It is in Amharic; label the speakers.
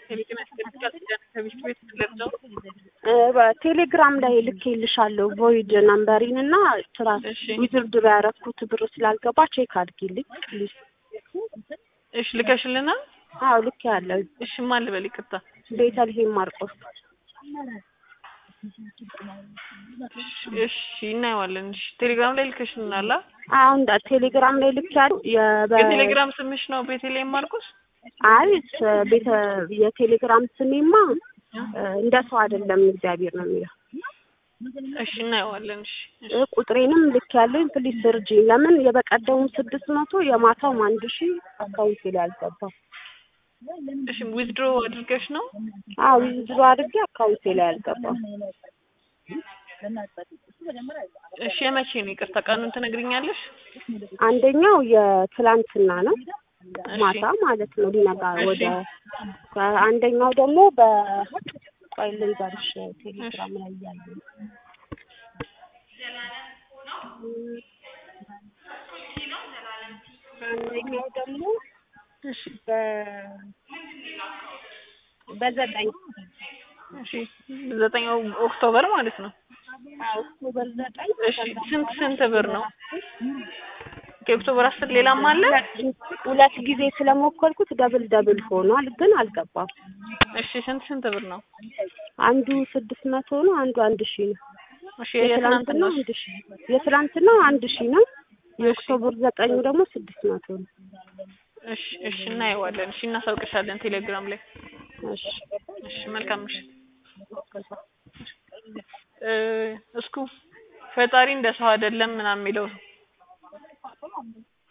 Speaker 1: ከቤት ያስገድዳል ከቤት ቤት ገብተው
Speaker 2: በቴሌግራም ላይ ልኬልሻለሁ ቮይድ ነምበሪን እና ስራ
Speaker 1: እሺ
Speaker 2: ዊዝድሮ ያረኩት ብር ስላልገባ ቼክ አድርጊልኝ ፕሊዝ።
Speaker 1: እሺ ልከሽልናል።
Speaker 2: አዎ ልክ ያለው
Speaker 1: እሺ ማን ልበል? ይቅርታ
Speaker 2: ቤተልሔም ማርቆስ
Speaker 1: እሺ እናየዋለን። እሺ ቴሌግራም ላይ ልከሽልናል። አ?
Speaker 2: አሁን ዳ- ቴሌግራም ላይ ልክ ያለው የበ-
Speaker 1: የቴሌግራም ስምሽ ነው ቤተልሔም ማርቆስ?
Speaker 2: አይ ስ- ቤተ የቴሌግራም ስሜማ እ፣ እንደ ሰው አይደለም እግዚአብሔር ነው የሚለው
Speaker 1: እሺ እናየዋለን። እሺ እሺ
Speaker 2: እ፣ ቁጥሬንም ልክ ያለኝ ፕሊስ እርጂኝ። ለምን የበቀደሙ ስድስት መቶ የማታውም አንድ ሺህ አካውንቴ ላይ አልገባም።
Speaker 1: እሺ ዊዝድሮ አድርገሽ ነው?
Speaker 2: አዎ ዊዝድሮ አድርጌ አካውንቴ ላይ አልገባም።
Speaker 1: እሺ የመቼ ነው? ይቅርታ ቀኑን ትነግሪኛለሽ?
Speaker 2: አንደኛው የትላንትና ነው
Speaker 1: እሺ
Speaker 2: ማታ ማለት ነው ሊነጋ
Speaker 1: እሺ።
Speaker 2: ወደ አንደኛው ደግሞ በ ቆይ ልንገርሽ ቴሌግራም ላይ እያለ አንደኛው ደግሞ
Speaker 1: እሺ
Speaker 2: በ በዘጠኝ
Speaker 1: እሺ ዘጠኛው ኦክቶበር ማለት ነው።
Speaker 2: አዎ ኦክቶበር ዘጠኝ
Speaker 1: እሺ ስንት ስንት ብር ነው? ከኦክቶበር አስር ሌላም አለ?
Speaker 2: ሁለት ጊዜ ስለሞከርኩት ደብል ደብል ሆኗል፣ ግን አልገባም።
Speaker 1: እሺ ስንት ስንት ብር ነው?
Speaker 2: አንዱ ስድስት መቶ ነው፣ አንዱ አንድ ሺህ ነው።
Speaker 1: እሺ
Speaker 2: የትላንትናው
Speaker 1: የትናንትናው
Speaker 2: አንድ ሺህ የትላንትናው አንድ ሺህ ነው። የኦክቶበር ዘጠኙ ደግሞ ስድስት መቶ ነው።
Speaker 1: እሺ እሺ እናየዋለን። እሺ እናሳውቅሻለን ቴሌግራም ላይ።
Speaker 2: እሺ
Speaker 1: እሺ መልካም ምሽት። እ እስኩ ፈጣሪ እንደ ሰው አይደለም ምናምን የሚለው